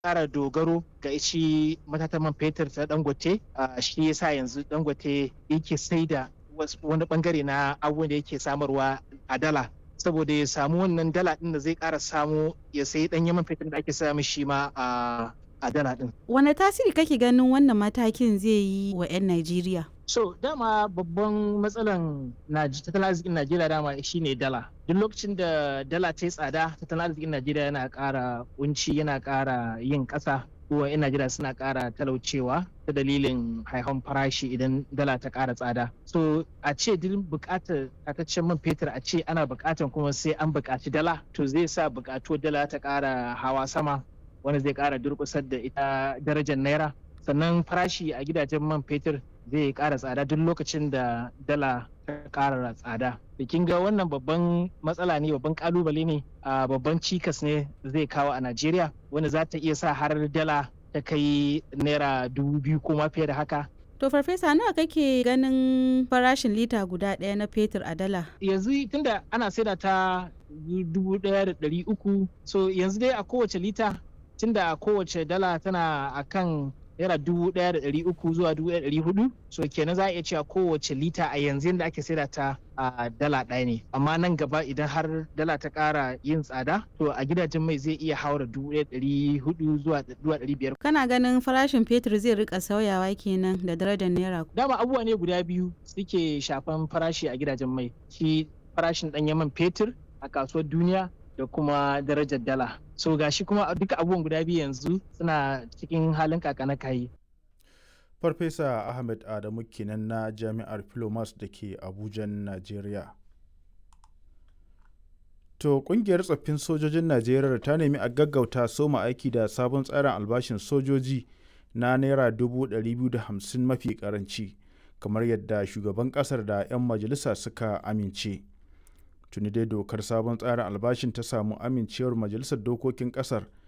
ƙara dogaro ga shi matatan man fetur ta dangote shi yasa yanzu dangote yake sai da wani bangare na abubuwan da yake samarwa a dala saboda ya samu wannan dala din da zai ƙara samu ya sayi ɗanyen man fetur da ake samu shi ma a a dala din. Wane tasiri kake ganin wannan matakin zai yi wa 'yan Najeriya? So dama babban matsalan tattalin arzikin Najeriya dama shine dala. Duk lokacin da dala ta yi tsada tattalin arzikin Najeriya yana ƙara kunci yana ƙara yin ƙasa kuwa 'yan Najeriya suna ƙara talaucewa ta dalilin haihon farashi idan dala ta ƙara tsada. So a ce duk buƙatar tataccen man fetur a ce ana buƙatar kuma sai an buƙaci dala to zai sa buƙatuwar dala ta ƙara hawa sama wanda zai kara durkusar da ita darajar naira sannan farashi a gidajen man fetur zai kara tsada duk lokacin da dala ta kara tsada da kin ga wannan babban matsala ne babban kalubale ne a babban cikas ne zai kawo a najeriya wanda za ta iya sa har dala ta kai naira dubu biyu ko ma fiye da haka To farfesa nawa kake ganin farashin lita guda ɗaya na fetur a dala? Yanzu tunda ana saida ta dubu ɗaya da ɗari uku so yanzu dai a kowace lita tunda kowace dala tana akan naira dubu ɗaya da ɗari uku zuwa dubu ɗaya da ɗari hudu so kenan za a iya cewa kowace lita a yanzu yadda ake saida ta a dala ɗaya ne amma nan gaba idan har dala ta ƙara yin tsada to a gidajen mai zai iya haura dubu ɗaya ɗari hudu zuwa ɗari biyar. kana ganin farashin fetur zai rika sauyawa kenan da darajar naira. dama abubuwa ne guda biyu suke shafan farashi a gidajen mai shi farashin ɗanyen man fetur a kasuwar duniya da kuma darajar dala so gashi kuma duka abubuwan guda biyu yanzu suna cikin halin kakana kayi farfesa ahmed adamu kenan na jami'ar filomas da ke abuja najeriya to kungiyar tsoffin sojojin najeriya ta nemi a gaggauta soma aiki da sabon tsarin albashin sojoji na naira 250 mafi karanci kamar yadda shugaban kasar da 'yan majalisa suka amince. tuni dai dokar sabon tsarin albashin ta samu amincewar majalisar dokokin kasar